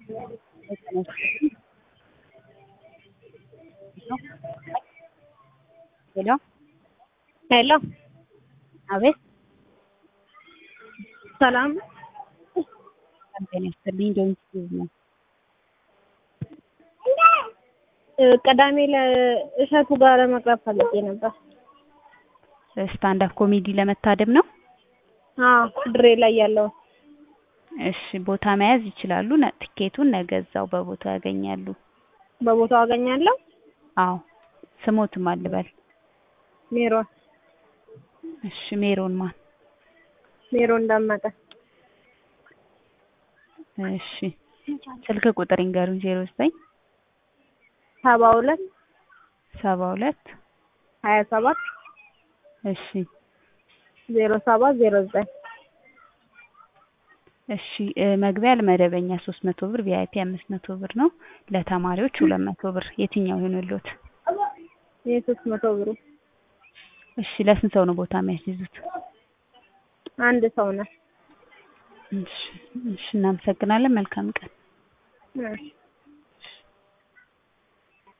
ሄሎ ሄሎ አቤት ሰላም ጤና ይስጥልኝ ዶሚት ነው ቅዳሜ ለእሸቱ ጋር ለመቅረብ ፈልጌ ነበር። ስታንድ አፕ ኮሜዲ ለመታደም ነው። አዎ ድሬ ላይ ያለው እሺ ቦታ መያዝ ይችላሉ። ነ- ትኬቱን ነገ እዛው በቦታው ያገኛሉ። በቦታው አገኛለሁ። አዎ ስሞትም አልበል። ሜሮን እሺ ሜሮን ማን? ሜሮን ደመቀ እሺ ስልክ ቁጥር ይንገሩኝ። ዜሮ ዘጠኝ ሰባ ሁለት ሰባ ሁለት ሀያ ሰባት እሺ ዜሮ ሰባት ዜሮ ዘጠኝ እሺ እ መግቢያ ለመደበኛ ሶስት መቶ ብር ቪአይፒ አምስት መቶ ብር ነው። ለተማሪዎች ሁለት መቶ ብር የትኛው ይሆንልዎት? ይህ ሶስት መቶ ብሩ እሺ ለስንት ሰው ነው ቦታ የሚያስይዙት? አንድ ሰው ነው። እሺ እሺ እናመሰግናለን። መልካም ቀን። እሺ